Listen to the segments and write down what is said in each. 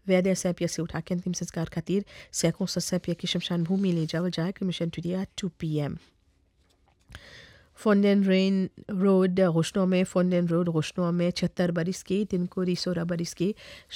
वैद्य सैपिया से उठा के अंतिम संस्कार खातिर सैकड़ों सैपिया की शमशान भूमि ले जावल जाए कमीशन टुडिया टू पी एम फोंडेन रेन रोड रोशनों में फोंडेन रोड रोशनों में छहत्तर बरिस की तिनकोरी सोलह बरिस की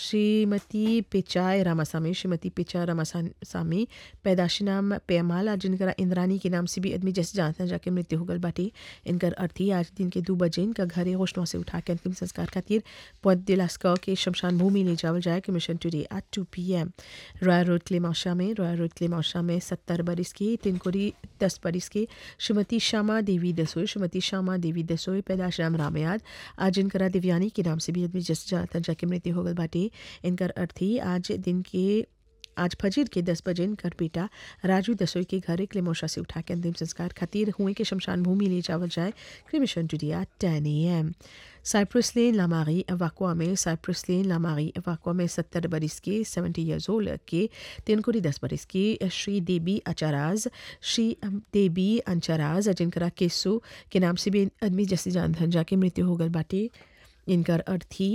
श्रीमती पिचाई रामासामी श्रीमती पिचा रामासामी पैदाशी नाम पेमाल आज जिनका इंद्रानी के नाम से भी आदमी जैसे जानते हैं जाके मृत्यु हो गल बाटी इनकर अर्थी आज दिन के दो बजे इनका घर रोशनों से उठा के अंतिम संस्कार खातिर पौध दिलास्का के शमशान भूमि ले जावल जाए commission today at two P M royal road क्लेमाशा में रॉयल रोड क्लेमाशा में सत्तर बरिस की तिनकोरी दस बरिस की श्रीमती श्यामा देवी दसोई श्रीमती श्यामा देवी दसोई पैदाश राम रामयाद आज इनकरा दिव्यानी के नाम से भी आदमी जैसे जानता जाके मृत्यु हो गल बाटी इनकर अर्थी आज दिन के आज फजीर के दस बजे इनकर बेटा राजू दसोई के घर क्लेमोशा से उठा के अंतिम संस्कार खातिर हुए के शमशान भूमि ले जावल जाए cremation टुडिया ten A M Cyprus लेन लामारी वाकुआ में साइप्रस लेन लामारी वाकुआ में सत्तर बरिस के सेवेंटी ईयर्स ओल्ड के तिनकुरी दस बरिस की श्री देवी अचाराज श्री देवी अंचराज जिनकरा केसु के नाम से भी आदमी जैसे जान धन जाके मृत्यु हो गल बाटे इनकर अर्थी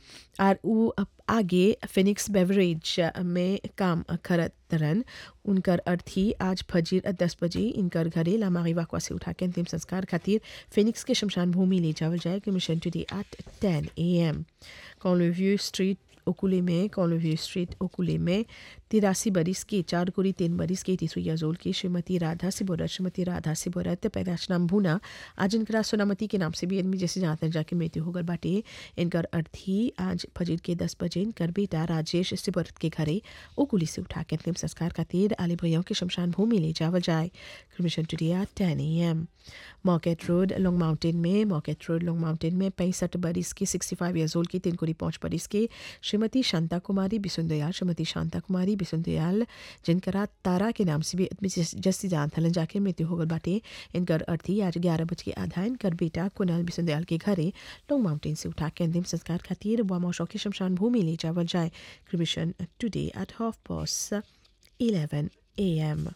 और वो आगे फिनिक्स बेवरेज में काम करत तरन उनकर अर्थी आज फजीर दस बजे इनकर घरे लामारी वाकवा से उठा के अंतिम संस्कार खातिर फिनिक्स के शमशान भूमि ले जावल जाए कि मिशन टुडे एट टेन ए एम कॉलोव्यू स्ट्रीट ओकुले में कॉलोव्यू स्ट्रीट ओकुले में तिरासी बरिस की चार कुरी तीन बरिस की तीसरी यजोल की श्रीमती राधा सिबोरत श्रीमती राधा सिबोरत पैदाश नाम भूना आज इनकरा सोनामती के नाम से भी आदमी जैसे जानते हैं जाके मृत्यु होकर बाटे इनकर अर्थी आज फजीर के दस बजे इनकर बेटा राजेश सिबोरत के घरे ओकुली से उठा के अंतिम संस्कार खातिर आली भैया के शमशान भूमि ले जावल जाए कमीशन टुडिया ten A M market road लॉन्ग माउंटेन में मॉकेट रोड लॉन्ग माउंटेन में पैंसठ बरिस की सिक्सटी फाइव ईयर्स ओल्ड की तीन कुरी पाँच बरिस के श्रीमती शांता कुमारी बिसुंदयाल श्रीमती शांता कुमारी बिसुंदयाल जिनकरा तारा के नाम से भी आदमी जस्सी जान थलन जाके मृत्यु हो गल बाटे इनकर अर्थी आज ग्यारह बज के आधा इनकर बेटा कुनाल बिसुंदयाल के घरे लॉन्ग माउंटेन से उठा के अंतिम संस्कार खातिर वामोशो की शमशान भूमि ले जावल जाए commission today at half past eleven A M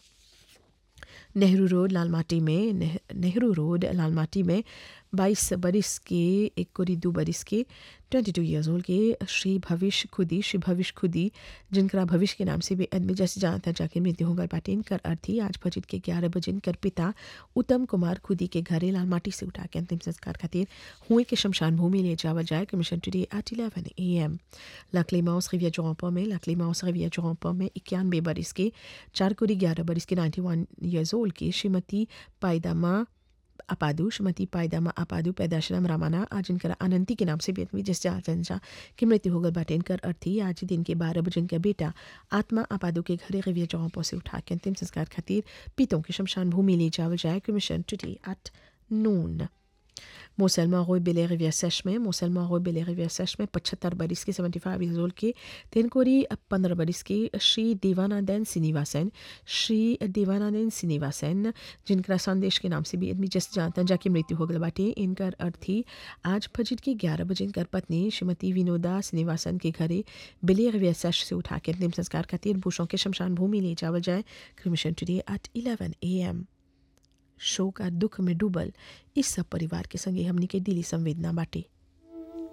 Nehru road Lalmati में नेह, नेहरू रोड लालमाटी में बाईस बरिस के एक कोरी दो बरिस के ट्वेंटी टू ईयर्स ओल्ड के श्री भविष्य खुदी श्री भविष्य खुदी जिनका भविष्य के नाम से भी आदमी जैसे जानता जाके मृत्यु होकर बाटे इनकर अर्थी आज फजीर के ग्यारह बजे इनकर पिता उत्तम कुमार खुदी के घरे लालमाटी से उठा के अंतिम संस्कार खातिर हुए के शमशान भूमि ले जावा जाए commission today at eleven A M लकली माउस रिविया जोरपा में लकली माउस रिविया जोरपा में इक्यानवे बरिस के चार कोरी ग्यारह बरिस के नाइन्टी वन ईयर्स ओल्ड की श्रीमती पायदामा अपादु श्रीमती पायदामा अपादु पैदाशराम रामाना आज इनकर अनंती के नाम से भी आदमी जिस जनसा की मृत्यु होकर बाटे इनकर अर्थी आज दिन के बारह बजे इनका बेटा आत्मा अपादु के घरे रविया चौपो से उठा के अंतिम संस्कार खातिर पीतों की शमशान भूमि ले जावल जाए कमीशन टुडे एट नून मोसलमा रोय बेले रिविया सेश में मोसलमा रोय बेले रिविया सेश में पचहत्तर बरिस की सेवेंटी फाइव ईयर्स ओल्ड के तेनकोरी पंद्रह बरिस की श्री देवानंदन श्रीनिवासन श्री देवानंदन श्रीनिवासन जिनका संदेश के नाम से भी आदमी जैसे जानता जाके मृत्यु हो गल बाटे इनकर अर्थी आज फजीर के ग्यारह बजे इनकर पत्नी श्रीमती विनोदा श्रीनिवासन के घरे बेले रिविया सेश से उठा के अंतिम संस्कार खातिर बुशों के शमशान भूमि ले जावल जाए commission today at eleven A M शोक और दुख में डूबल इस सब परिवार के संगे हमनी के दिली संवेदना बाटे